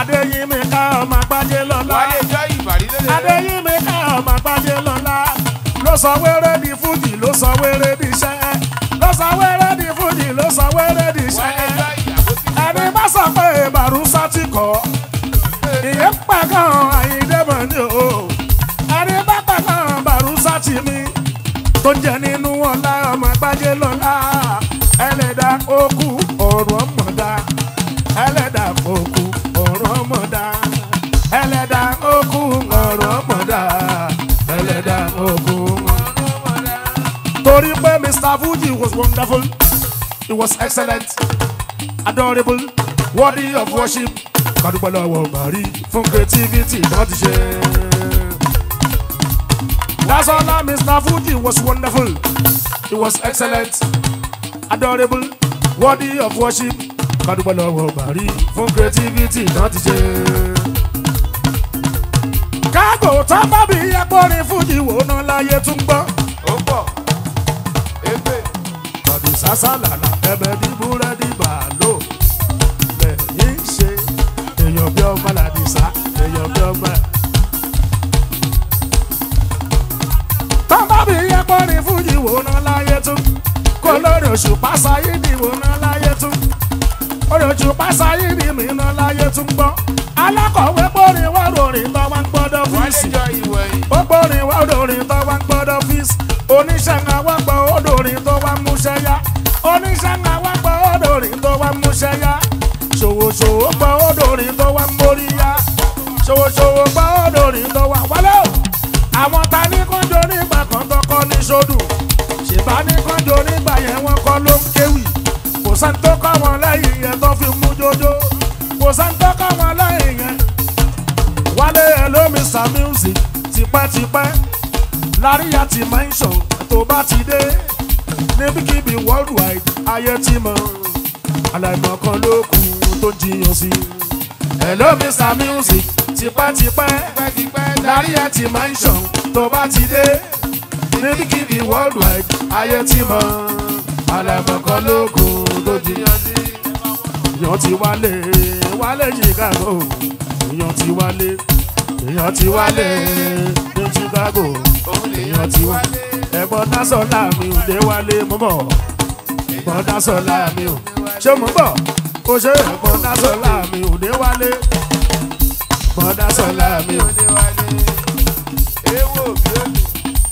adéyínmi ká ọmọ àgbájé lọ́la wálé jọ ìbàrí lélẹ̀. adéyínmi ká ọmọ àgbájé lọ́la ló sọ wéré di fújì ló sọ wéré di iṣẹ́ ló sọ wéré di fújì ló sọ wéré di iṣẹ́ wálé jọ ìyàwó ti ẹni bá sọ pé bàrúsá ti kọ́ ìyẹn pàgàn àyíndẹ́mọ̀ ni o ẹni bá pàgàn bàrúsá ti mi tó jẹ nínú ọlá ọmọ àgbájé lọ́la ẹlẹ́dà okú ọ̀rọ̀ ọmọdá ẹlẹ́dà okú ọ̀rọ̀ ọmọdá ẹlẹ́dà okú ọ̀rọ̀ ọmọdá ẹlẹ́dà okú ọ̀rọ̀ ọmọdá. torí pé mr fuji was wonderful he was excellent adorable worthy of worship kádúpẹ́ lọ́wọ́ bàrí fún creativity náà ti ṣe. That's all that Mr. Fuji was wonderful. He was excellent, adorable, worthy of worship. Kádúpẹ́ lọ́wọ́ bàrí fún creativity náà ti ṣe. Kágò tó bá bí akọrin Fuji wò ná láyé tún gbọ́. ó pọ̀ ebe Bọ̀dì sásàlàlà ẹbẹ̀ ní búrẹ́dì bàálò. Lẹ́yìn ṣe èèyàn bí ọmọ làdìsá èèyàn bí ọmọ. Tọ́mbà bí akọrin Fújì wò ná láyé tún. Kó lórí oṣù pásáyé ni wò ná láyé tún. Orí oṣù pásáyé ni mi ná láyé tún gbọ́. Alákọ̀wé gbórin wá ròrìn tó wá ń gbọ́dọ̀ wálé fíìsì jọ ìwẹ̀yìn. ó gbórin wá odòrin tó wá ń gbọ́dọ̀ fíìsì oníṣẹ́ ń wá gbọ́ odòrin tó wá ń múṣẹ́ yá oníṣẹ́ ń wá gbọ́ odòrin tó wá ń múṣẹ́ yá ṣòwòṣòwò gbọ́ odòrin tó wá ń mórí yá ṣòwòṣòwò gbọ́ odòrin tó wá wálé o àwọn ta ní kánjọ nígbà kan tó kọ́ ní sódù ṣèbá ní kánjọ nígbà yẹn wọ́n kọ́ ló ń kéwì kò sẹ́ni tó kọ́ wọn lẹ́yìn yẹn tó fi mú jójó kò sẹ́ni tó kọ́ wọn lẹ́yìn yẹn wálé hello mr music tipẹ́tipẹ́ láríyá ti mention tó bá ti dé níbikíbi worldwide ayé ti mọ̀ aláìmọ̀ kan ló kù tó jiyàn sí. hello mr music tipẹ́tipẹ́ pẹ́kipẹ́ láríyá ti mention tó bá ti dé níbikíbi worldwide ayé ti mọ̀ aláìmọ̀ kan ló kù tó jiyàn sí. èèyàn ti wálé wálé chicago èèyàn ti wálé èèyàn ti wálé ní chicago òun lè èèyàn ti wá ẹ̀gbọ́n dásọ̀lá mi ò dé wálé mọ́ bọ̀ ẹ̀gbọ́n dásọ̀lá mi ò ṣé mo bọ̀ ó ṣe ẹ̀gbọ́n dásọ̀lá mi ò dé wálé ẹ̀gbọ́n dásọ̀lá mi ò. òde wálé. ewo bí ó dùn.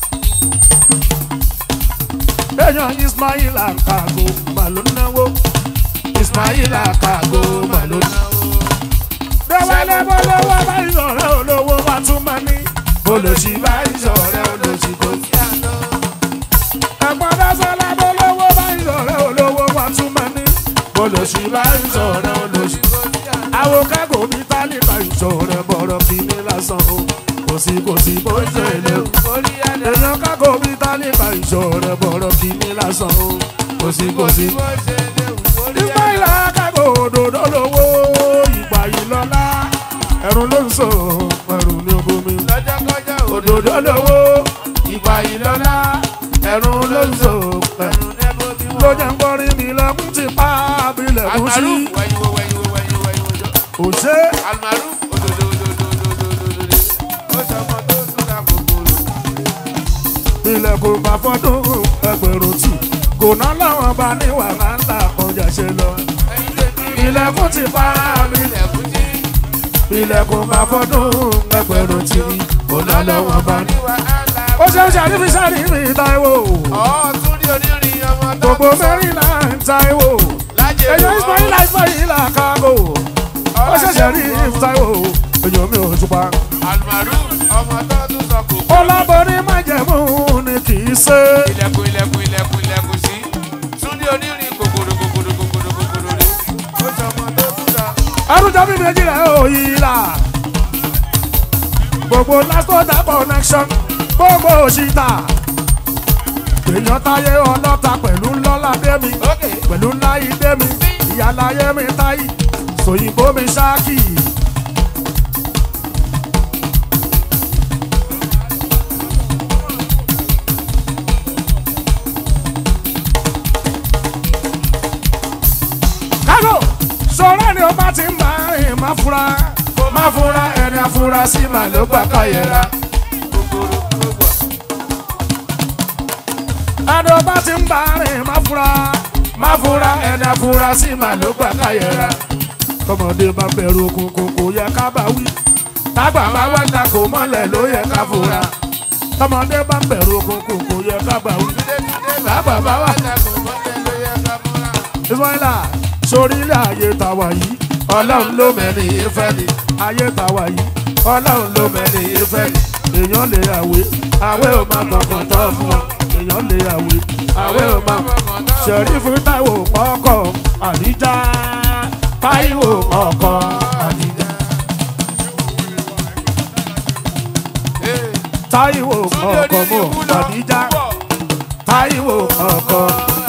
èèyàn ismail akago mà ló náwó ismail akago mà ló náwó. déwálé bọ́lọ́wọ́ bá ìṣọ̀rẹ́ olówó wa tún máa ní olóṣì bá ìṣọ̀rẹ́ olóṣì kò sí àná. ẹ̀gbọ́n dásọ̀lá bọ́lọ́wọ́ bá ìṣọ̀rẹ́ olówó wa tún máa ní olóṣì bá ìṣọ̀rẹ́ olóṣì kò sí àná. àwọn kágò bí tálíkà ìṣọ̀rẹ́ bọ̀rọ̀ kìíní lásán o kò sí kò sí bó ṣe lè o orí ẹ̀dá èèyàn kákò bí tálíkà ìṣòro bọ̀rọ̀ kìíní lásán o kò sí kò sí. bó ṣe léwu orí ìgbà ìlà kákò òdòdó lówó ìgbà yìí lọ́lá ẹ̀rùn ló ń sọ ẹ̀rùn ní obomi. lọ́jọ́ kọjá òdòdó lówó ìgbà yìí lọ́lá ẹ̀rùn ló ń sọ ẹ̀rùn nẹ́bó bí ló wọ́n. jẹ́ ń gbọ́rí mi lẹ́kùn ti pa abilẹ̀kùn sí. Almaruf wẹ̀yìnwó wẹ̀yìnwó wẹ̀yìnwó wẹ̀yìnwó. òṣè Almaruf òdòdó òdòdó òdòdó òdòdó. ó sọmọ tó súnra kòkòrò. ilẹ̀kùn bá fọ́dún ẹgbẹ̀rún tì kò ná láwọn bá ní wàhálà kọjá ṣe lọ. ẹyin tèmi ilẹ̀kùn ti pa mi ilẹ̀kùn tí. ilẹ̀kùn bá fọ́dún ẹgbẹ̀rún tì kò ná láwọn bá ní. wàhálà. ó ṣe ń ṣàrífi ṣàrífi Táíwò ọ̀ tún rí onírin ọmọ tó gbogbo mẹ́rìnlá ń Táíwò lájẹ̀ èyàn Ismaila Ismaila kágò ó ṣe ṣàrífi Táíwò èyàn mi ò túpa. Almaruf ọmọ tó tún sọ kò. ọlábọ̀rí májẹ̀mú ni kì í ṣe. ilẹ̀kùn ilẹ̀kùn ilẹ̀kùn ilẹ̀kùn sí. Túndé onírin kòkòrò kòkòrò kòkòrò kòkòrò rẹ̀. ó sọmọ tó súnra. arúgbó mi méjì rẹ̀ ò yí la. gbogbo lásìkò connection gbogbo òṣìṣà. èèyàn táyé ọlọ́ta pẹ̀lú ńlọ́lá démi ókè. pẹ̀lú ńlá ìdé mi ìyáláyé mi táyì sòyìnbó mi ṣáàkì. kágò sọ̀rọ̀ ni ó bá ti ń bá rìn má fura má fura ẹni afurasí mà ló gbà káyẹ̀ra. kòkòrò gbogbo. ẹni bá ti ń bá rìn má fura má fura ẹni afurasí mà ló gbà káyẹ̀ra. tọmọdé bá bẹ̀rù òkùnkùn kò yẹ ká bá wí tágbà bá wá ta kò mọ́lẹ̀ ló yẹ ká fura tọmọdé bá bẹ̀rù òkùnkùn kò yẹ ká bá wí. bàbá bá wà lẹ́kọ̀ọ́ mọ́tẹ́ ló yẹ ká múra. Ismaila sórí ilé ayé tàwa yìí ọlọ́run ló mẹ́rin ìfẹ́ ni ayé tàwa yìí ọlọ́run ló mẹ́rin ìfẹ́ ni èèyàn lè àwé àwé ò máa kọ̀ọ̀kan tán fún wọn èèyàn lè àwé àwé ò máa ṣẹ̀rífù táìwò ọkọ̀ àdíjà táìwò ọkọ̀ àdíjà táìwò ọkọ̀ mọ̀ àdíjà táìwò ọkọ̀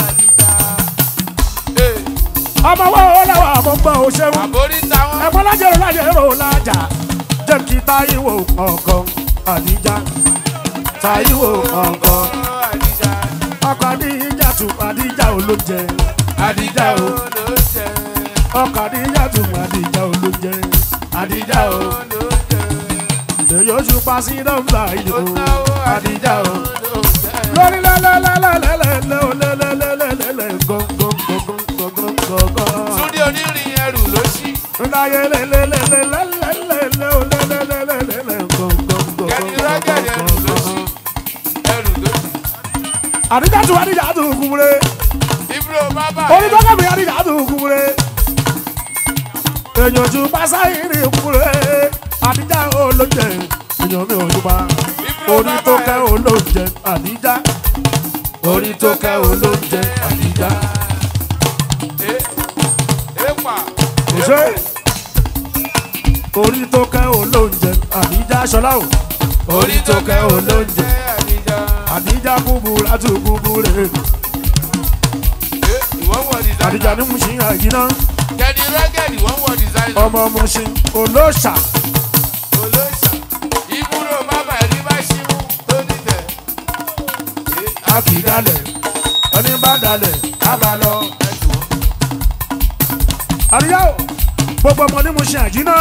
ọmọ wo lẹ́wọ̀ àmọ́gbọ́ òṣèlú. àbórí táwọn. ẹ̀fọ́ lájẹ̀rò lájẹ̀rò lájà jẹ́ kí táyíwò ọkọ̀ àdíjà táyíwò ọkọ̀ àdìjà ọkọ̀ àdíjà tù àdíjà olóúnjẹ àdíjà o ló jẹ. ọkọ̀ àdíjà tù àdíjà olóúnjẹ àdíjà o ló jẹ. èyí oṣù pa sí nọ́mbà yìí o àdíjà o ló jẹ. lórí lẹ́lẹ́lẹ́lẹ́lẹ́lẹ́ olélẹ́lẹ́lẹ́lẹ́ gọ́ngọ́ngọ́ngọ́ngọ́ngọ́. túndé onírin ẹrù ló ṣí. Ndaye lelelelelelele olelelelelele gọ́ngọ́ngọ́ngọ́. kẹ́ni rọ́gẹ̀dì ẹrù ló ṣí. ẹrù ló ṣí. Àdìjà tún àdìjà tún kúmure. ibro bábà Olùdókòmí àdìjà tún kúmure. Èèyàn tún pásá ìrì kúmure. Àdìjà olóúnjẹ. Èèyàn mi ò yúpa. Orí tó kẹ́ olóúnjẹ àdìjà. Orí tó kẹ́ olóúnjẹ àdìjà. èèpà. Òṣè. Orí tó kẹ́ olóúnjẹ àdìjà ṣọlá o. Orí tó kẹ́ olóúnjẹ. àdìjà. Àdìjà kúburú àti kúburú. ìwọ́n wọ designer. Àdìjà ní mo ṣe àyínná. kẹ́ni rọ́gẹ̀dì wọ́n wọ designer. Ọmọ mo ṣe olóòṣà. olóṣà. ibro bábà ẹni bá ṣí mú tó nítẹ̀. a kì í dalẹ̀ ẹni bá dalẹ̀ á bá lọ. àríyá o gbogbo ọmọ ní mo ṣe àjínà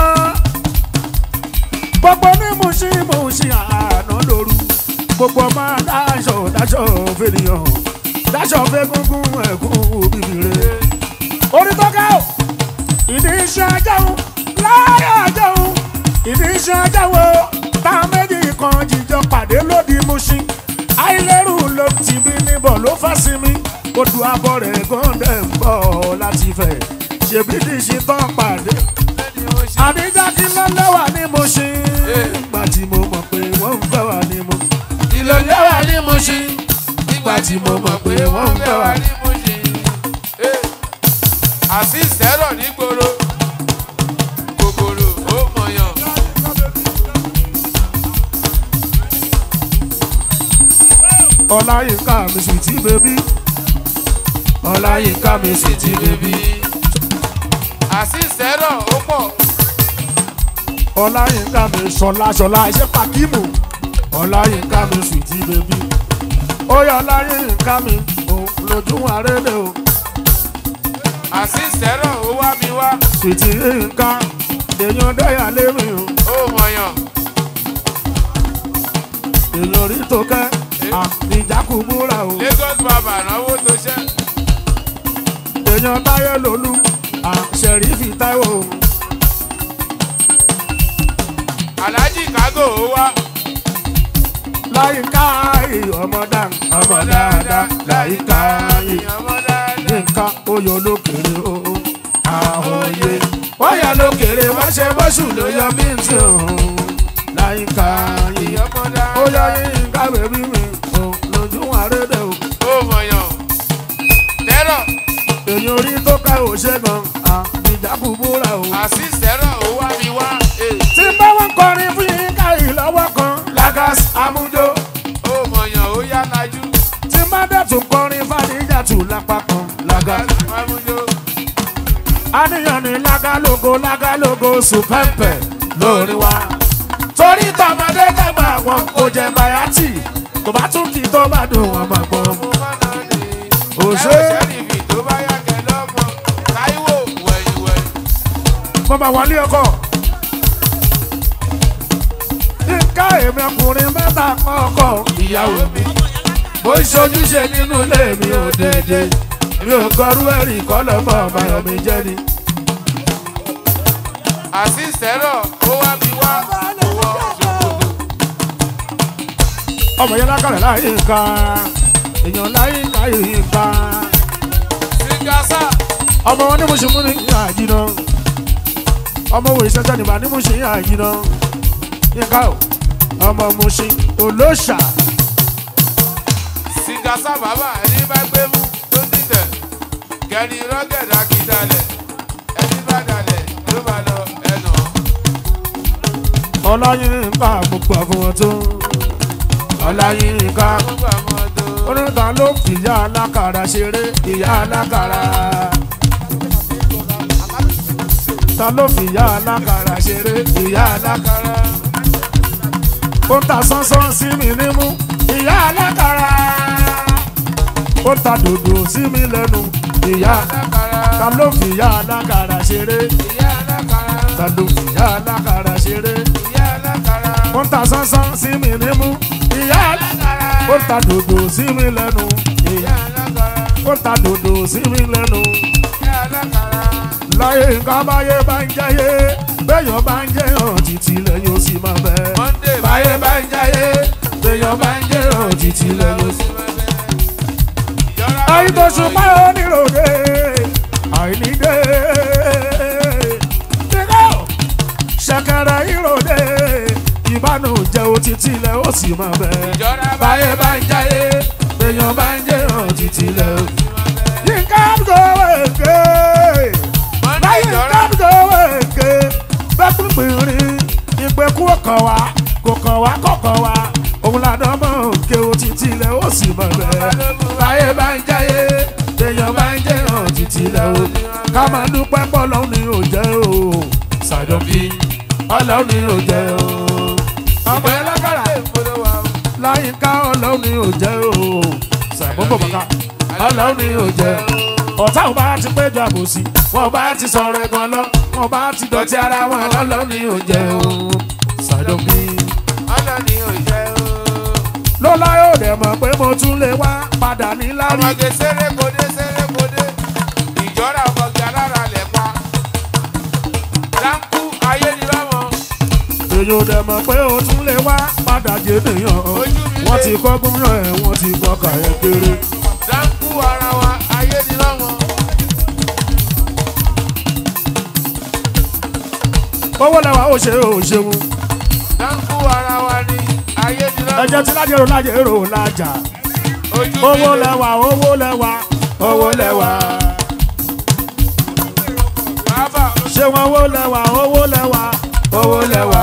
gbogbo ní mo ṣe mo ṣe àná lóru gbogbo ọmọ dáṣọ dáṣọ fènìyàn dáṣọ fẹgúngún ẹkún bìbìrè orí tó ká o ìdí iṣẹ́ ajáhùn láyé ajáhùn ìdí iṣẹ́ ajáhùn tá a méjì kan jíjọ pàdé lódì Mùṣín àìlérù ló ti bí níbọ̀ ló fà sí mi odò abọ́ rẹ̀ gọ́ndẹ̀ ń bọ̀ láti fẹ̀ ṣèbí ní ṣe tán pàdé lẹ́ni ó ṣí. àdíjà kí ló lẹ́wà ní Mùṣín nígbà tí mo mọ̀ pé wọ́n ń fẹ́ wà ní mo ìlò lẹ́wà ní Mùṣín nígbà tí mo mọ̀ pé wọ́n ń fẹ́ wà ní. àti ìsẹ́rọ̀ nígboro kòkòrò ó mọ̀yàn. ọláyínká mi sì ti bèbí ọláyínká mi sì ti bèbí àti ìsẹ́rọ̀ ó pọ̀ ọláyínká mi sọlá sọlá iṣẹ́ pàkímù ọláyínká mi sì ti bèbí ó yọ ọláyínká mi ò lójú àrélé o àti ìsẹ́rọ̀ ó wá mi wá sì ti nǹkan èèyàn dẹ́yà lémi o ó mọ̀yàn. èèyàn orí tó kẹ́ àbíjákù búra o Lagos bàbá náwó tó ṣẹ́ èèyàn táyé lolú àṣẹrífì táíwò o. Alhaji Kago ó wá láyínká yìí ọmọ dáa ọmọ dáadáa láyínká yìí. ọmọ dáadáa. nǹkan oyè olókèrè o àhòye wáyà lókèrè wá ṣe bọ́sù ló yọ mí tí òun láyìíká yìí ọmọ dáadáa. ó yọ yínká bèbí mi o lójú àrédè o ó mọ̀yàn. tẹ́rọ̀ èyí orí tó ká ò ṣe gan àbíjákù búra o. àti ìsẹ́rọ̀ ó wá mi wá. eh, tí bá wọn kọrin fún yínká yìí lọ́wọ́ kan lagas amújó ó mọ̀yàn ó yá lajú. tí bá dẹ̀ tún kọrin fàdíjàtù lápá kan lagas. Mamújó. àníyàn ní lágálógo lágálógo sùpẹ́ǹpẹ̀ lórí wa. torí tọmọdé dàgbà wọn kò jẹ bayati tó bá tún kí tó bá dùn wọn máa gbọ́. mo má nà ní. Òṣè. ẹ ò ṣẹ́rìfì tó bá yá kẹ lọ́mọ. Táíwò wẹ̀yìn wẹ̀yìn. mo máa wọlé ọkọ èmi ọkùnrin mẹ́ta kọ́kọ́ ìyàwó mi mo ń ṣojúṣe nínú ilé mi ò dédé mi ò kọrú ẹ̀rí kọ́lọ́mọ ọ̀bàyàn mi jẹ́ ni. àṣìṣẹ́rọ̀ ó wá mi wá owó ṣòkòtò. ọmọ yẹn lákàrẹ̀ láyé nǹkan èèyàn láyé láyé nǹkan sígásà ọmọ wọn ní mo ṣe mú ní àjìnà ọmọ wo ìṣẹ́jẹ́ nìbà ní mo ṣe àjìnà yínká o ọmọ mo ṣe olóṣà sígásà bàbá ẹni bá gbé mú tó dìtẹ̀ kẹni rọ́gẹ̀dà kì í dalẹ̀ ẹni bá dalẹ̀ ló bá lọ ẹnà. ọláyínká gbogbo àfọwọ́ tó ọláyínká gbogbo àwọn tó. oníta ló fìyà alákàrà ṣeré ìyá alákàrà ta ló fìyà alákàrà ṣeré ìyá alákàrà ó ta sánsán sí mi nímú ìyá alákàrà ó ta dòdò sí mi lẹ́nu ìyá ta ló fìyà alákàrà ṣeré ìyá alákàrà ta ló fìyà alákàrà ṣeré ìyá alákàrà ó ta sánsán sí mi nímú ìyá alákàrà ó ta dòdò sí mi lẹ́nu ìyá ìyá alákàrà ó ta dòdò sí mi lẹ́nu. ìyá alákàrà láyé nǹkan báyé bá ń jẹ́yé béèyàn bá ń jẹ́yàn títí lẹ́yìn ó sì máa bẹ́. Monday báyé bá ń jẹ́yé béèyàn bá ń jẹ́yàn títí lẹ́yìn ó sì máa bẹ́. àìtòṣùpá oníròde àìníde. Kíkọ́ ṣẹ̀kẹ̀rẹ̀ ìròde ìbánújẹ́ òtítí lẹ́ ó sì máa bẹ́. Ìjọra báyé bá ń jẹ́yé béèyàn bá ń jẹ́yàn títí lẹ́ ó sì máa bẹ́. Yínká gbọ́ èké Monday láyé ìjọra kábíyèwé èké bẹ́ẹ̀ pínpín ìpẹ́kú ọkàn wa kò kàn wá kọ̀kan wa òun làdán mọ̀ òkè òtítì ilẹ̀ ó sì mọ̀ bẹ́ẹ̀. láyé bá ń jáyé èèyàn bá ń jẹ́ hàn títì ilẹ̀ o ká máa dúpẹ́ pọ̀ lọ́hùn ni ò jẹ́ o ṣàjọbí ọlọ́hùn ni ò jẹ́ o. ọmọ ẹ lákàrà láyé ká ọlọ́hùn ni ò jẹ́ o ṣàgbọ́n bàkà ọlọ́hùn ni ò jẹ́ o ọ̀tá ò bá ti péjọ àbòsí wọn bá ti sọ̀rọ̀ ẹ̀gbọ́n lọ wọn bá ti dọ̀tí ara wọn lọ́lọ́ ní òjẹ́ o ṣàdọ̀bí. ọlọ́ni ò jẹ́ o. lọ́lá yóò dẹ̀ mọ̀ pé mo tún lè wá padà ní lárí. ọmọge sérékodé sérékodé ìjọra ọmọge alára lẹ̀ pa. dáńkú ayé ni lọ́mọ. èyí ò dẹ̀ mọ̀ pé o tún lè wá padà jẹ́ nìyàn. Ojú mi lé. wọ́n ti kọ́ gómìnà ẹ̀ wọ́n ti kọ́ kàyẹ́ kéré. dáńkú ara wa ayé ni lọ́mọ. owó lẹ́wà ó ṣe ó ṣeun. dáńkú ara wa ni ayé ni lọ́mọ. ẹ̀jẹ̀ tí lájẹ̀rò lájẹ̀rò lájà. ojú mi owó lé. lẹ́wà owó lẹ́wà owó lẹ́wà. bàbá ṣé wọn owó lẹ́wà owó lẹ́wà owó lẹ́wà.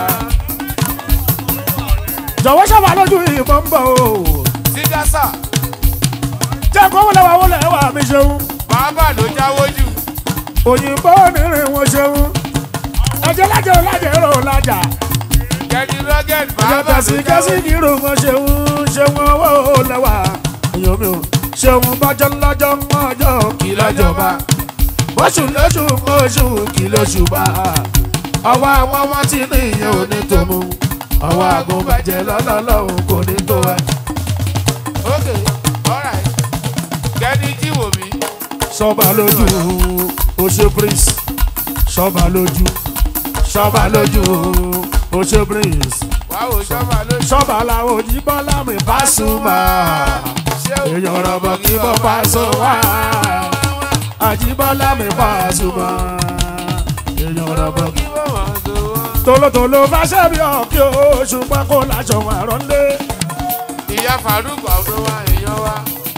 jọ̀wọ́ sábà lójú ìbọn ń bọ̀ o. sígásà jẹ́ kó owó lẹ́wà owó lẹ́wà mi ṣeun. bàbá ló jáwó jù. òyìnbó onírin wọn ṣeun. ẹ̀jẹ̀ lájẹ̀rò lájẹ̀rò lájà. kẹ́ni rọ́gẹ̀d ẹ̀jẹ̀ bàbá ló tẹ̀sí jáwó kẹ́sí jù. kìrù wọn ṣeun ṣeun owó lẹ́wà. èèyàn mi ò ṣeun bọ́jọ́ lọ́jọ́ mọ́jọ́ kì lọ́jọba. bóṣù lóṣù mọ́ṣù kì lóṣù bá. ọwọ́ àwọn ọmọ tí ní ìyẹn ò ní tó mú. ọwọ́ àgùnbàjẹ́ lọ́lọ́lọ́hùn kò ní tó ẹ. ok alright kẹ́ni jíwò mí. sọba lójú oṣù prince sọba lójú sọba lójú oṣù prince wàá wò sọ́mà ló ṣe. sọba làwọn òjìbọn lámì Pasuma èèyàn rọ̀bọ̀ kí bọ́ Paso wá àjìbọ́lá mi Pasuma èèyàn rọ̀bọ̀ kí. kí wọ́n wọ́n tó wọ́n. tolótoló fàṣẹ bí ọkì oṣù pákó láṣọ àrọ́ndé ìyá Faruk ọdún wa èèyàn wa.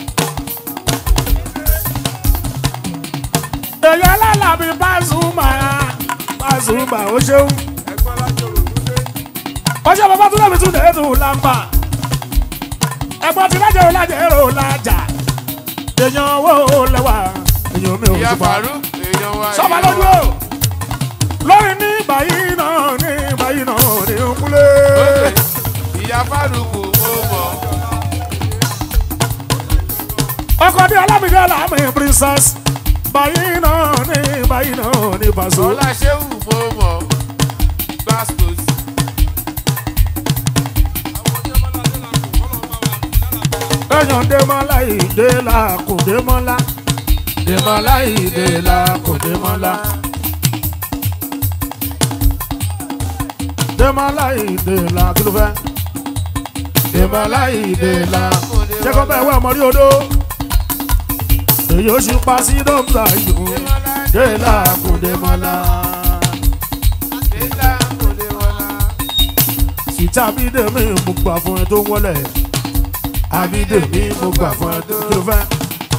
èèyàn lálàbí Pasuma Pasuma ó ṣeun. ẹgbọ́n látòrò kúndé. ọjọ́ bàbá tún lẹ́bi tún lè tún lámbà ẹ̀gbọ́n ti lájẹ̀ lájẹ̀ èrò lájà èèyàn owó lẹ́wà èèyàn mi ò ìyá ṣùpá Faruk èèyàn wa. sọ́ba èèyàn lójú wa. o lórí ní báyìí náà ní báyìí náà ní nkúlé Ok, ìyá Faruk mo mọ̀. ọkọ ní alámìdé alámì princess báyìí náà ní báyìí náà ní Paso ọlá ṣéwù mo mọ̀. gbàstos. Démọ́lá ìdèlà kò Démọ́lá Démọ́lá ìdèlà kò Démọ́lá Démọ́lá ìdèlà kí ló fẹ́ Démọ́lá ìdèlà jẹ́ kó bẹ́ẹ̀ wẹ́ ọmọ rí odó èyí ó ṣe pa sí dọ́gba yòó dèlà kò Démọ́lá Délà kò lè wọlá. sìtá bídèmí mo gbà fún ẹ tó wọlé àbídèmí mo gbà fún ẹ tó kí ló fẹ́.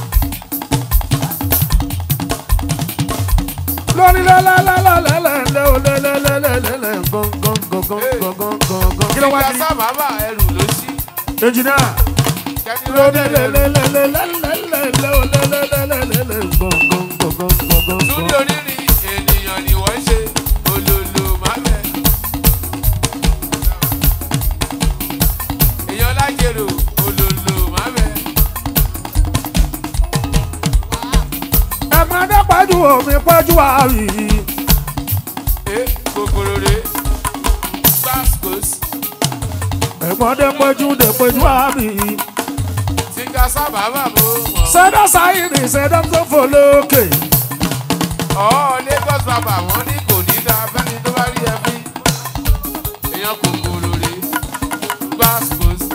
lórí lẹ́lẹ́lẹ́lẹ́lẹ́lẹ́ o lẹ́lẹ́lẹ́lẹ́lẹ́ gángangangangangangan kí ló wá Ìgbà di sábàbà ẹrù ló sí. ẹnjìnìá Kẹ́ni lórí lọ́dẹ̀ ẹrù. lẹ́lẹ́lẹ́lẹ́lẹ́lẹ́ o lẹ́lẹ́lẹ́lẹ́lẹ́ gángangangangangan. Túndé onírin ènìyàn ni wọ́n ṣe olólo mábẹ́. Èèyàn lájèrò olólo mábẹ́. ẹ̀gbọ́n dé pẹ́jù omi pẹ́jù àrí Ẹ kòkòrò rè gbàsíkòsí. ẹ̀gbọ́n dé pẹ́jù dé pẹ́jù àrí Tíga sábàbà mo mọ̀. sẹ́dọ̀ sáyìnì sẹ́dọ̀ tó fò lókè Ọ̀ Lagos bàbà wọ́n ní kò ní dáa fẹ́ni tó bá rí ẹ fín. Èèyàn kòkòrò rè gbàsíkòsí.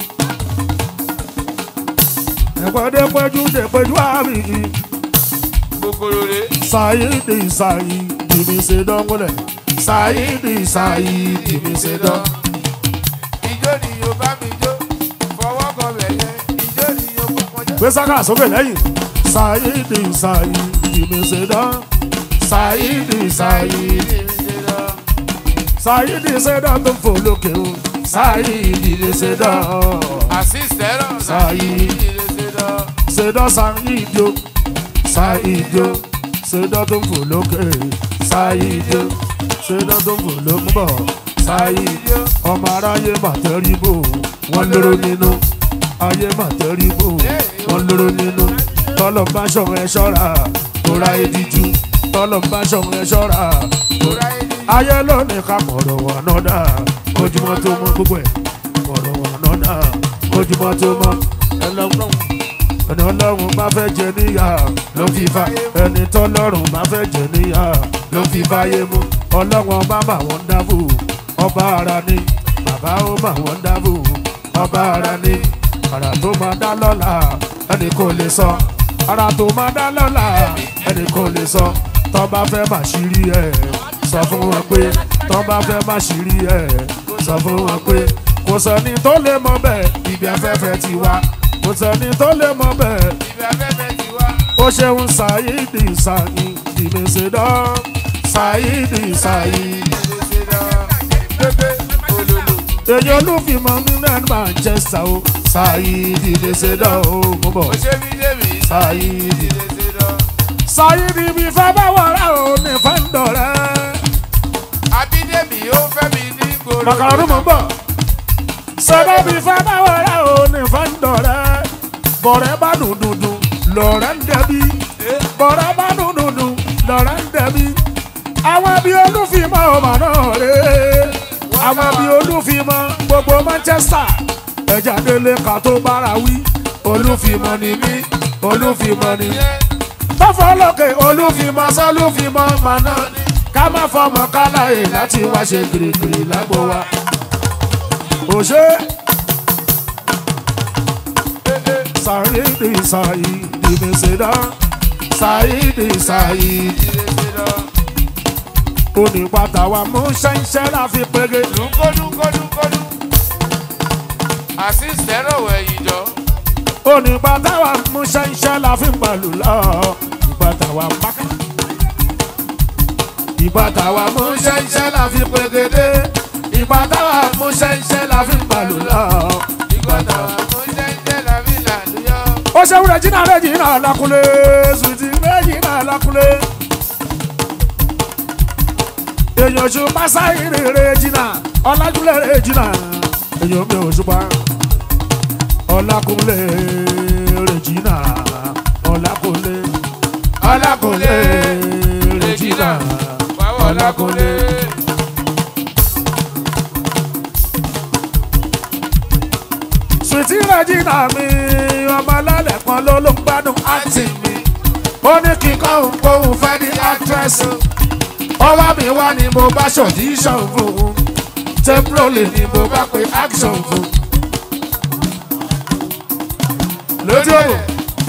ẹ̀gbọ́n dé pẹ́jù dé pẹ́jù àrí Kòkòrò rè sáyìnì sáyìnì mi ṣe dánwọ́lẹ̀ sáyìnì sáyìnì mi ṣe dán. ijó ni yóò bá mi jó fọwọ́ kan bẹ̀yẹ ijó ni yóò bá wọn jó. gbé sáká sókè lẹ́yìn sáyìnì sáyìnì mi ṣe dán sáyìnì sáyìnì sáyìnì ṣe dán tó fò lókè o sáyìnì mi ṣe dán. àṣìṣẹ́rọ̀ Sáyé. Sedọ Saido, Saido, Sedọ tó ń fò lókè, Saido, Sedọ tó ń fò lókè bọ̀, Saido, ọmọ aráyé màtẹ́rìbò, wọ́n lóró nínú, ayé màtẹ́rìbò, wọ́n lóró nínú, tọ́lọ̀ bá ṣọ̀rọ̀ ẹ ṣọ́ra, tóra ediju, tọ́lọ̀ bá ṣọ̀rọ̀ ẹ ṣọ́ra, tóra ayé lónìí ká mọ̀rọ̀ wà náà dà, ojúmọ́ tó mọ́ gbogbo ẹ̀, mọ̀rọ̀ wà náà dà, ojúmọ́ tó mọ́ ẹlọ́gbọ́n ẹni ọlọ́run bá fẹ́ jẹ níyà ló fi fa ẹni tọ́lọ́run bá fẹ́ jẹ níyà ló fi fáyé mú ọlọ́run ọba mà wọ́n dábò ọba ara ni bàbá ó mà wọ́n dábò ọba ara ni ara tó máa dá lọ́la ẹni kò lè sọ ara tó máa dá lọ́la ẹni kò lè sọ tọ́ba fẹ́ mà ṣírí ẹ̀ sọ fún wọn pé tọ́ba fẹ́ mà ṣírí ẹ̀ sọ fún wọn pé kò sẹ́ni tó lè mọ bẹ́ẹ̀ ibi afẹ́fẹ́ ti wá kò sẹ́ni tó lè mọ bẹ́ẹ̀ ibi afẹ́fẹ́ ti wá. ó ṣeun ṣàyídì ṣàyídì mèsèdọ́ ṣàyídì ṣàyídì. pépé olólo èyí olúfimọ nínú ẹ̀ manchester o ṣàyídì mèsèdọ́ o mo bọ̀ ó ṣe mí débi ṣàyídì. ìdèsèdọ̀. ṣàyídì mi fẹ́ bá wọ̀rẹ́ o ní fẹ́ǹdọ̀ rẹ̀. abídèmí ó fẹ́ mi ní gbòòrò. màkàrú mo bọ̀. ṣẹ́dọ̀ mi fẹ́ bá wọ̀rẹ́ o ní fẹ́ǹdọ̀ rẹ̀. bọ̀rẹ́ bá dùn dùn dùn lọ̀rẹ́ ń dẹbi. bọ̀rẹ́ bá dùn dùn dùn lọ̀rẹ́ ń dẹbi. àwọn bí olúfimọ́ ọmọ náà rè é. àwọn bí olúfimọ́ gbogbo manchester. ẹja délé ká tó bára wí. olúfimọ́ ni mí olúfimọ́ ni mí tọ́fọ́ lókè olúfimọ́ sọ́lúfimọ́ màná ká má fọmọ káláyè láti wá ṣe gírígírí lágbo wa. òṣè sàyídì sàyídì mèsèdá sàyídì sàyídì onípàtà wa mú ṣẹ́ńṣẹ́ láfi pege. dúnkódúnkódúnkódú. àṣìṣẹ́rọ̀ wẹ̀yìn jọ. onípàtà wa mú ṣẹ́ńṣẹ́ láfi pẹ̀lú lọ. ìpàtà wa pákà. ìpàtà wa mú ṣẹ́ńṣẹ́ láfi pegede. ìpàtà wa mú ṣẹ́ńṣẹ́ láfi pẹ̀lú lọ. ìgbọ́dọ̀ mo jẹ́jẹ́ làbí làlúyọ́. ó ṣe wúrẹ̀ jìnnà rẹ̀ jìnnà lákúlé sùtì rẹ̀ jìnnà lákúlé. èèyàn ṣùpá sáyìnrì rẹ̀ jìnnà ọlájúlẹ̀ rẹ̀ jìnnà èèyàn mi ò ṣùpá ọlákúnlé rẹ̀ jìnnà ọlákúnlé ọlákúnlé rẹ̀ jìnnà wàá ọlákúnlé. sùtì rẹ̀ jìnnà mi kan ló ló ń gbádùn àti mi ó ní kíkọ́ òun kóhun fẹ́ ní actress ọwọ́ mi wá ni mo bá ṣọ̀díṣàn fún un temporary ni mo bá pe action fún un. lójú òwò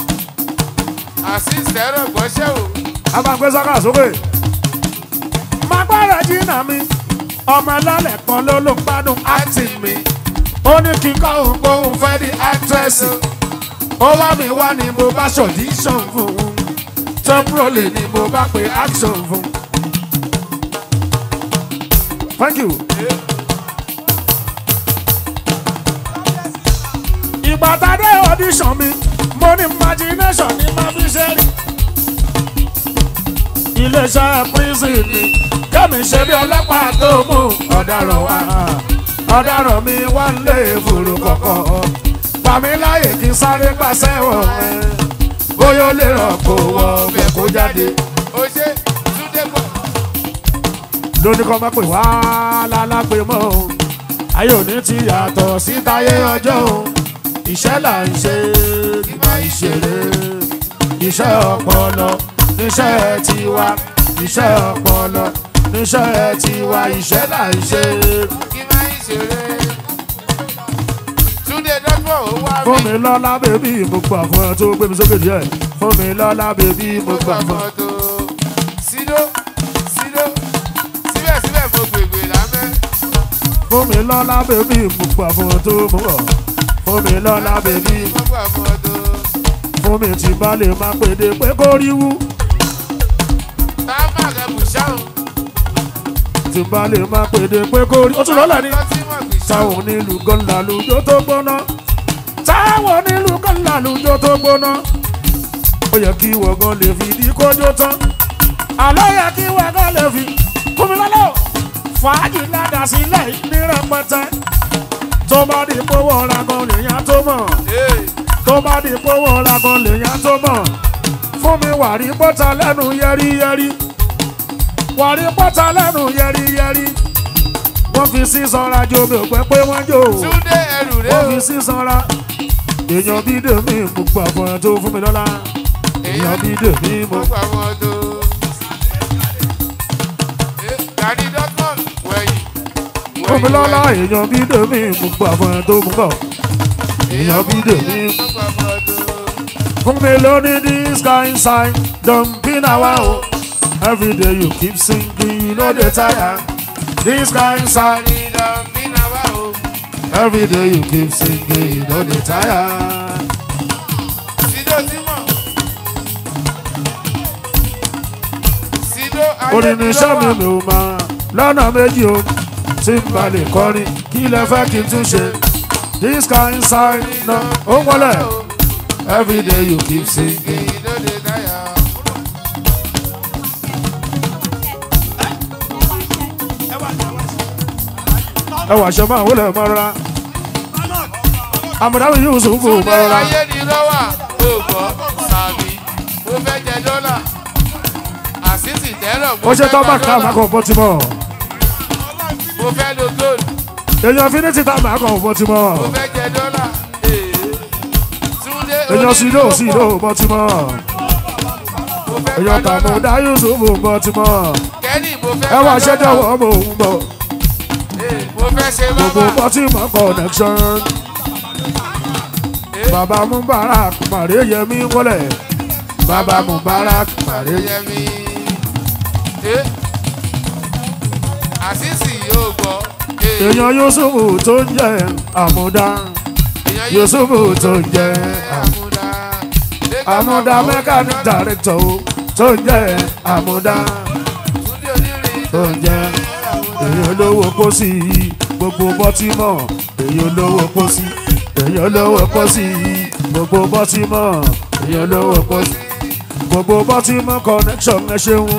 àṣìṣe ẹ̀rọ gbọ́ṣẹ́ o. a máa gbé sọ́kà sókè. máa gbọ́dọ̀ jìnnà mi ọmọ ẹlẹ́lẹ̀ kan ló ló ń gbádùn acting mi ó ní kíkọ́ òun kóhun fẹ́ ní actress ó wá mi wá ni mo bá ṣọ̀díṣàn fún un temporary ni mo bá pe action fún un. thank you. ìgbà tá a dé audition mi mo ní imagination ní máa fi ṣe rí. iléeṣẹ́ prison ni kẹ́mi ṣe bí ọlọ́pàá tó mú ọ̀daràn wá ọ̀daràn mi wá ń lé fòrò kọ̀kọ̀ pàmí láyè kí n sáré pàṣẹ wọ̀ ẹ́ bóyá ó lè ràn kó wọ ọbẹ̀ kó jáde ó ṣe túndé pọ̀. lóní kan máa pè wá lálápè mọ́ o ayé òní ti yàtọ̀ sí táyé ọjọ́ o iṣẹ́ là ń ṣe ìgbà ìṣeré iṣẹ́ ọpọlọ níṣẹ́ tiwa iṣẹ́ ọpọlọ níṣẹ́ tiwa iṣẹ́ là ń ṣe. kí máa ń ṣeré. túndé dọ́gbọ̀n ó wá fún mi. mi lọ́lá bèbí mo gbà fún ẹ tó gbé mi sókè díẹ̀ fún mi lọ́lá bèbí mo mo gbà gbà fún ẹ. fọ́tò. sídó sídó síbẹ̀síbẹ̀ mo gbègbè lámẹ́. fún mi lọ́lá bèbí mo gbà fún ẹ tó mú bọ̀ fún mi lọ́lá bèbí mo gbà fọ́tò. fún mi tí bá lè máa pèdè pé kó rí wú. táwọn àgbẹ̀ bùṣáhùn. tí bá lè máa pèdè pé kó rí. ó tún lọ́lẹ̀ ni. Àwọn tí wọ́n gbì ṣáhùn. táwọn onílù kan làlùjọ tó gbóná. táwọn onílù kan làlùjọ tó gbóná. ó yẹ kí wọ̀gán lè fi di kójó tán. àlọ́ yẹ kí wọ̀gán lè fi fún mi lọ́lọ́. fàájì ládàá sílẹ̀ ní rẹpẹtẹ. tó bá di pówó ọ̀la kan lèèyàn tó mọ̀. Ee, tó bá di pówó ọ̀la kan lèèyàn tó mọ̀. fún mi wàrí bọ́tà lẹ́nu yẹ́rìyẹ́rì. wàrí bọ́tà lẹ́nu yẹ́rìyẹ́rì. wọ́n fi sí sanra jo mi ò pẹ́ pé wọ́n jò. túndé ẹrù rẹ wọ́n o. fi sí sanra. èèyàn bí dèmí mo gbà fún ẹ tó fún mi lọ́la. èèyàn bí dèmí mo mo gbà fọ́tò. Ee, Gani dọ́gbọ̀n wẹ̀yìn. fún mi lọ́la. èèyàn bí dèmí mo gbà fún ẹ tó mú bọ̀. èèyàn bí dèmí mo gbà fọ́tò. fún mi lóní this kind sign don be na wa o. every day you keep singing you no dey tire. this kind sign Ìdán bí náà wá o. every day you keep singing you no dey tire. Sido Tímọ̀. Sido orin ní iṣẹ́ mi mi ò máa lọ́nà méjì o tí n bá lè kọrin kí lẹ fẹ́ kí n tún ṣe. this kind sign na ó wọlé every day you keep singing. Ìdóde táyà. ẹ wà ṣe máa wọlé mọ́ rárá. àmọ̀dáwì yóò sùn fún Túndé mọ́ rárá. ayé ni lọ́wà. Ògbọ́ sàmì. Mo fẹ́ jẹ dọ́là. Àṣìṣì tẹ́lọ̀ mo ó ṣe fẹ́ tọ́ gba bá ká dọ́là. máa kọ̀ bọ́ ti mọ̀. Mo fẹ́ lo gold. èèyàn fi ní títà máa kọ̀ bọ́ ti mọ̀. Mo fẹ́ jẹ dọ́là. Ee. Túndé èèyàn sì ló sì ló onídìrí bọ́ ti mọ̀. Mo fẹ́ èèyàn gba tààmù dọ́là. dá Yusuf bọ́ ti mọ̀. Kẹ́nì mo fẹ́ ẹ wà gba ṣe dọ́là. jọ̀wọ́ mò ń bọ̀. Ee, Mo fẹ́ ṣe gbogbo bábà. bọ́ ti mọ̀ connection. Ee. bàbá Mubarak màrí yẹmí wọlé. bàbá Mubarak màrí yẹmí. Yẹmi. Eh. Àṣìṣì yóò gbọ́. Eh. èèyàn Yusuf tó ń jẹ àmúdá. Èèyàn Yusuf tó ń jẹ Àmúdá. àmúdá mechanic director o, tó ń jẹ àmúdá. Túndé onírin tó ń jẹ èèyàn lówó pósí gbogbo bọ́tímọ̀ èèyàn lówó pósí èèyàn lówó pósí gbogbo bọ́tímọ̀ èèyàn lówó pósí gbogbo bọ́tímọ̀ connection ẹ ṣeun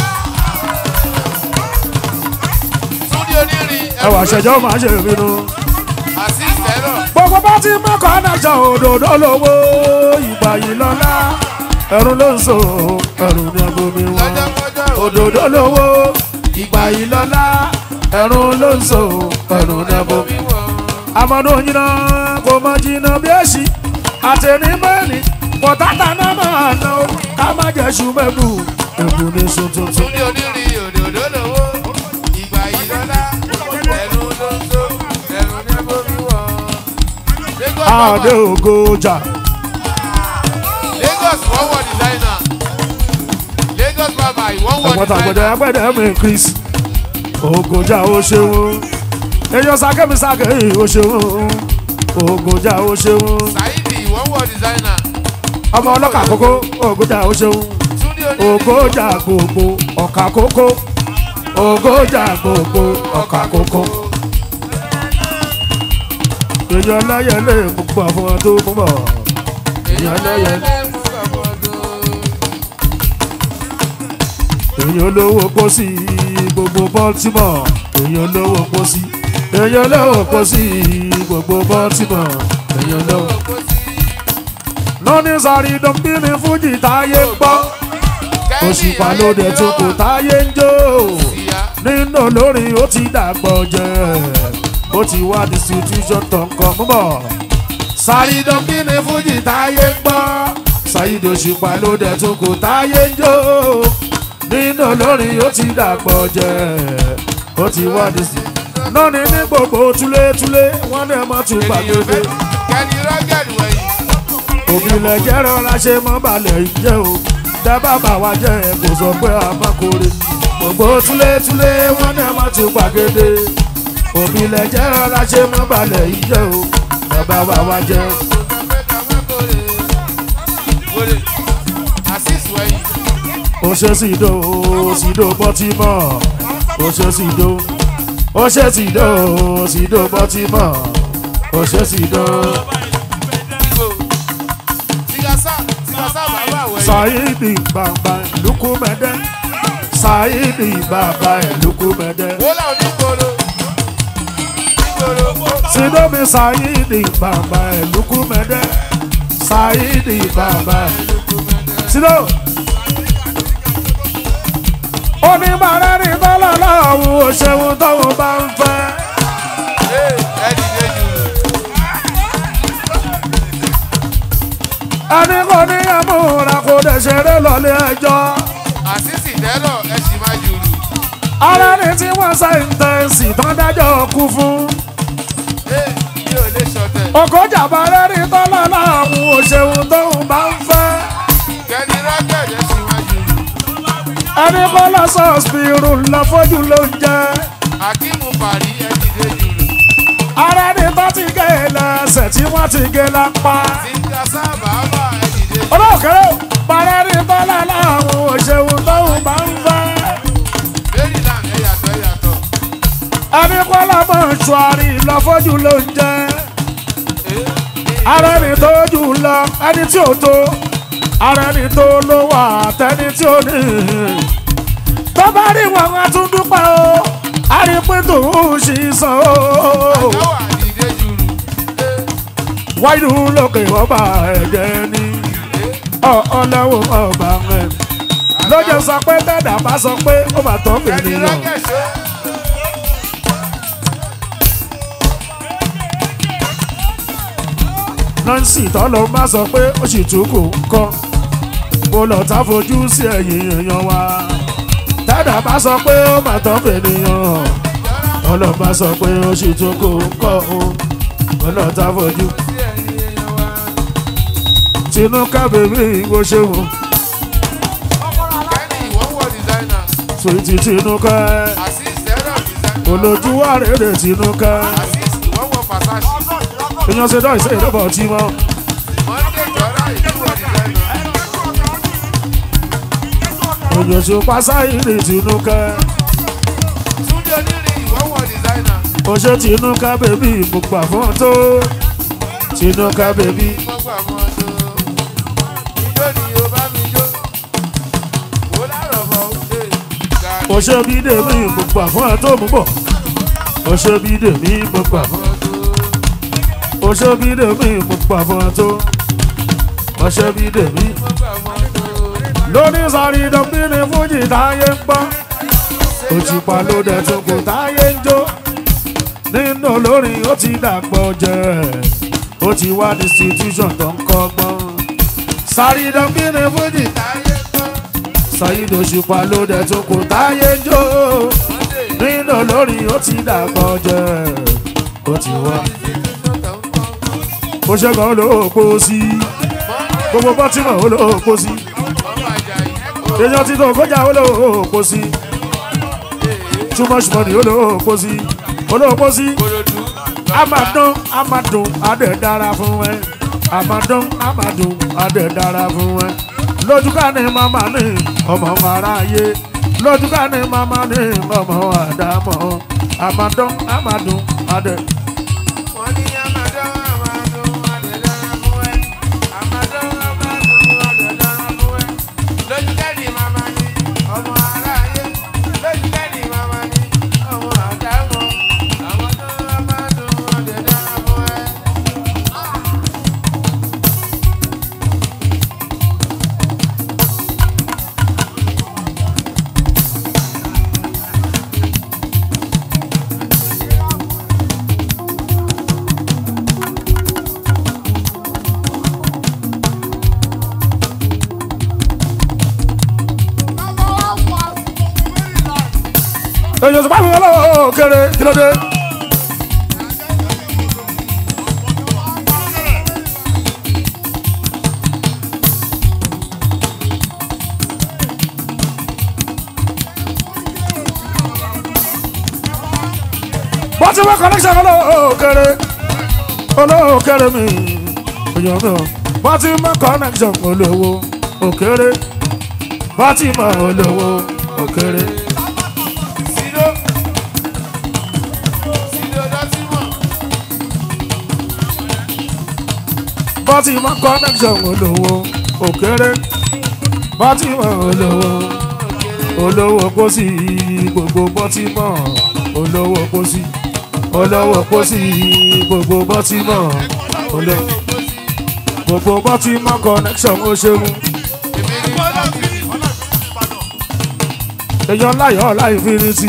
Túndé onírin ẹwà ṣẹjọ́ máa ṣe ìbínú. Àṣìṣì ẹ̀rọ. gbogbo bọ́tímọ̀ connection òdòdó lówó ìgbà yìí lọ́lá ẹ̀rù ló ń so ẹ̀rù ní agomi wọn Lọ́jọ́kọ́jọ́ òdòdó lówó ìgbà yìí lọ́lá ẹ̀rù ló ń so ẹ̀rù ní agomi wíwọ̀. amadu yina kò mọ jìnnà bí èsì àtẹni mẹ́rin bọ̀tátà náà máa ná o ká má jẹ́ ṣùgbẹ́bù èbù ní sun tuntun. Túndé onírin òdòdó lówó. Ìgbà ìlọ́lá. Ẹnu ló ń tó. Ẹnu ní bomi wọ̀. Lagos adé Baba. ògo ọjà Lagos wọ́n wọ designer. Lagos Baba ìwọ́n wọ ẹ̀gbọ́n tàgbẹ̀dẹ̀ designer. agbẹ̀dẹ̀ mi chris ògòjà ó ṣeun èèyàn sákẹ́mi sákẹ́yìn ó ṣeun ògòjà ó ṣeun Saidi ìwọ́n wọ designer. ọmọ ọlọ́kà kókó ògòjà ó ṣeun Túndé onírin. ògòjà gbogbo ọ̀kà kókó ògòjà gbogbo ọ̀kà kókó èèyàn láyẹlé gbogbo àwọn tó mú bọ̀ èèyàn láyẹlé èèyàn lówó pósí gbogbo baltimore èèyàn lówó pósí èèyàn lówó pósí gbogbo baltimore èèyàn lówó. lọ́ní sáré dọ́bí ní fújì táyé ń gbọ́ òṣùpá lóde tó kò táyé ń jó nínú olórin ó ti dàgbọ́ jẹ́ ó ti wá distribution tó ń kọ́ múbọ̀ sáré dọ́bí ní fújì táyé ń gbọ́ sáyidò òṣùpá lóde tó kò táyé ń jó nínú olórin ó ti dàgbọ́ jẹ́ ó ti wá distribution lọ́ní ní gbogbo túlétúlé wọ́n ní ọmọ tún gbàgbé Kẹ́ni rọ́gẹ̀dì wẹ̀yìn. òbílẹ̀ jẹ́ rọra ṣe mọ́ balẹ̀ jẹ́ o dábàá bá wa jẹ́ ẹ kò sọ pé a má kórè gbogbo túlétúlé wọn ní a má tún gbàgede òbílẹ̀ jẹ́ rọra ṣe mọ́ balẹ̀ jẹ́ o dábàá bá wa jẹ́ Asis wẹ̀yìn. o ṣe sídò sídò bọ́tímọ̀ o ṣe sídò o ṣe sídò sídò bọ́tímọ̀ o ṣe sídò Igbo. Tigasa Tigasa bàbá wẹ̀yìn. Saidi bàbá ìlúkúmẹ́dẹ́ Saidi bàbá ìlúkúmẹ́dẹ́. Wọ́lá onígboro. Nígboro. Sidomi Saidi bàbá ìlúkúmẹ́dẹ́ Saidi bàbá Sido. Oníbàárẹ̀ ní tọ́lọ̀ láwù òṣèwọ̀n tóun bá ń fẹ́. Ee, ẹ dìde jùlọ. Ẹni kò ní ẹ̀múra kò dẹ̀ ṣeré lọ́lé ẹjọ́. Àsísì tẹ́lọ̀ ẹ sì máa jùlù. Ara ni tí wọ́n sẹ́ńtẹ̀ǹsì tán dájọ́ kú fún. Ee, mi ò lè ṣọ̀tẹ̀. Ọkọjà bàrẹ́ ní tọ́lọ̀ láwù òṣèwọ̀n tóun bá ń fẹ́. Kẹ́ni rọ́gẹ̀dì ẹ sì máa jùlù. Ẹni kọ́ lọ sọ́ọ̀sìpìrù lọ fojú ló ń jẹ́. Akíìmù Bàrí ẹ dìde jùlù. Ara ni bá ti gé e lẹ́sẹ̀ tí wọ́n ti gé lápá. Tigasa bàbá ẹ dìde jùlù. Olóòkèrè bàrẹ́ ní tọ́lọ̀ láwù òṣèwọ̀n tóun bá ń fẹ́. Maryland ẹ yàtọ̀ ẹ yàtọ̀. Ẹni kọ́ lọ mọ̀ ṣùárì lọ fojú ló ń jẹ́. Ee, Ara ni tó jù lọ ẹni tí ò tó. Ara ni tó ló wà tẹni tí ò ní. Tó bá rí wọn wá tún dúpẹ́ o. A rí pé tòun ṣì sàn o. Àjọwà dìde jùlù. Ee, wáyé lókè ọba ẹ̀jẹ̀ ni ọlọ́wọ́ ọba rẹ̀ lọ́jọ́ sọ pé tẹ́dà bá sọ pé ó bá tọ́ Kẹ́ni ènìyàn rọ́gẹ̀dì ṣó. nancy tọ́lọ́ bá sọ pé ó sì tún kò kọ́ mo lọ tá fojú sí ẹ̀yìn èèyàn wa tẹ́dà bá sọ pé ó bá tọ́ ènìyàn ọlọ́ba sọ pé ó sì tún kò kọ́ o mo lọ tá fojú Sí ẹ̀yin èèyàn wa. tinú kábèmí ìwọ ṣeun Kẹ́ni ìwọ́n wọ designer. sweet tinú ká Asis tẹ́lọ̀ designer. olójú wa rèé tinú ká. Asis ìwọ́n wọ Versace. èèyàn ṣe dáìsẹ́ ìdọ́bọ̀ tí mọ́ Monday jọra ìdúró designer. èèyàn ṣe pásá ìrì tìǹkà Túndé onírin ìwọ́n wọ designer. ó ṣe tìǹkà bèbí mo gbà fún ọ tó tìǹkà bèbí Wọ́n gbà mọ́ tó. Ijó ni o bá mi jó. Wò lárọ̀ bọ̀ ṣe. Gàrí ó ṣe bí dèmí mo gbà fún ọ tó mú bọ̀ ó ṣe bí dèmí mo gbà fún bọ̀ tó. ó ṣe bí dèmí mo gbà fún ọ tó ó ṣe bí dèmí Wọ́n gbà mọ́ tó. lóní sáré dọ́bí ni fújì táyé ń gbọ́ òṣùpá ló dẹ̀ tún kò táyé ń jó nínú olórin ó ti dàgbọ́ jẹ́ ó ti wá distribution tó ń kọ́gbọ́n sáré dọ́kí ni fújì táyé tán. Saheed Òṣùpá ló dẹ̀ tó kò táyé ń jó nínú olórin ó ti dàgbọ́ jẹ́ ó ti wá ó ṣẹ́gun olóòpó sí gbogbo bọ́tìmọ̀ olóòpó sí èèyàn ti tó kọjá olóòpó sí too much money olóòpó sí olóòpó sí amadun amadun adẹ dára fún ẹ amadun amadun adẹ dára fún ẹ lójúká ni màmá ní ọmọ aráyé lójúká ni màmá ní ọmọ àdámọ̀ amadun amadun adẹ. Wọ́n ní Amadou, Amadou, Adédára fún ẹ. Amadou, Amadou, Adédára fún ẹ. Lójú kẹ́ni màmá ni ọmọ aráyé. Lójú kẹ́ni màmá ni ọmọ àdámọ̀. Amadou, Amadou, Adédára fún ẹ. èyàn tó bá mi lọ́wọ́ kéré kí ló dé. bó ti wá connection olówó kéré olówó kéré mi èyàn mi ò bó ti mọ connection olówó òkèrè bó ti mọ olówó òkèrè. Sido. Sido Dọ́tímọ̀. bọ́tí mọ́ connection olówó òkèrè bọ́tí mọ́ olówó olówó pósí gbogbo bọ́tí mọ́ olówó pósí olówó pósí gbogbo bọ́tí mọ́ olówó gbogbo bọ́tí mọ́ connection ó ṣeun èèyàn láyọ̀ ọ̀la infinity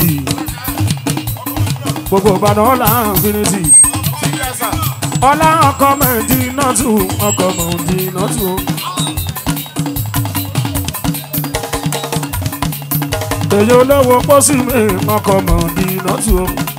gbogbo ìbàdàn ọ̀la infinity ọlá ọkọ mẹ́ẹ̀dì náà tù ọkọ mẹ́ẹ̀dì náà tù. èyí olówó pósí mi ọkọ mẹ́ẹ̀dì náà tù.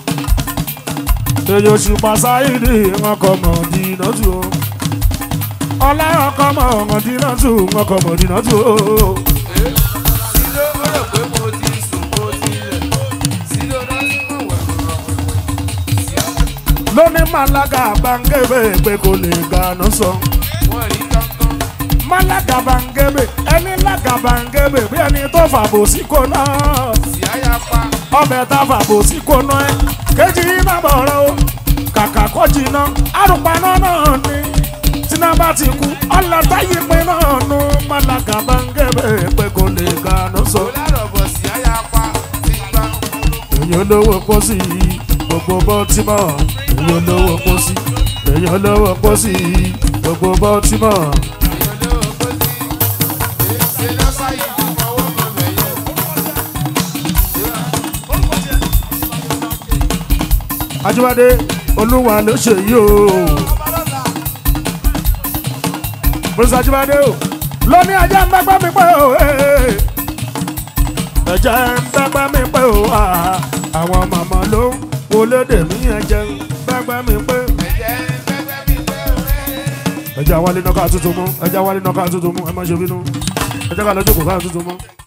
èyí òṣùpá sáyidì ọkọ mẹ́ẹ̀dì náà tù. ọlá ọkọ mẹ́ẹ̀dì náà tù ọkọ mẹ́ẹ̀dì náà tù. Sido ó rò pé mo ti sùn mo ti lẹ̀. Sido Dọ́tímọ̀ wẹ̀wẹ̀wẹ̀. lóní malaga bangebe pé kò lè gànà sọ. Wọ́n rí kankan. malaga bangebe ẹni laga bangebe bí ẹni tó fàbò sí kò náà. Síáyá pa. ọbẹ̀ tá a fàbò sí kò náà ẹ kejì yìí má bọ̀rọ̀ o kàkà kọ́ jìnnà àrùpaná náà ni tíná bá ti kú ọlọ́tà yìí pé náà nu malaga bangebe pé kò lè gànà sọ. Olárọ̀bọ̀ síáyá pa. Ti gbà. èyí olówó pósí gbogbo bọ́tímọ̀ èyí olówó pósí èyí olówó pósí gbogbo bọ́tímọ̀. Èèyàn lówó kó sí. Ṣé lọ́sà yìí ti fọwọ́ kan bẹ̀yẹ? Ajíbádé olúwa ló ṣe yìí o. Prince Ajíbádé o lóní ajá ń bẹ́gbẹ́ mi pẹ́ o. eh. Ẹ̀jẹ̀ ń bẹ́gbẹ́ mi pẹ́ o. ah. Àwọn màmá ló ń wọlé dèmí ẹ̀jẹ̀ ń bẹ́gbẹ́ mi pẹ́. Ẹ̀jẹ̀ pẹ́pẹ́ mi pé òwe. Ẹ̀jẹ̀ àwálé náà ká tuntun mú. Ẹ̀jẹ̀ àwálé náà ká tuntun mú. Ẹ má ṣe bínú. Ẹ̀jẹ̀ ká lọ́jọ́ kò ká tuntun mú.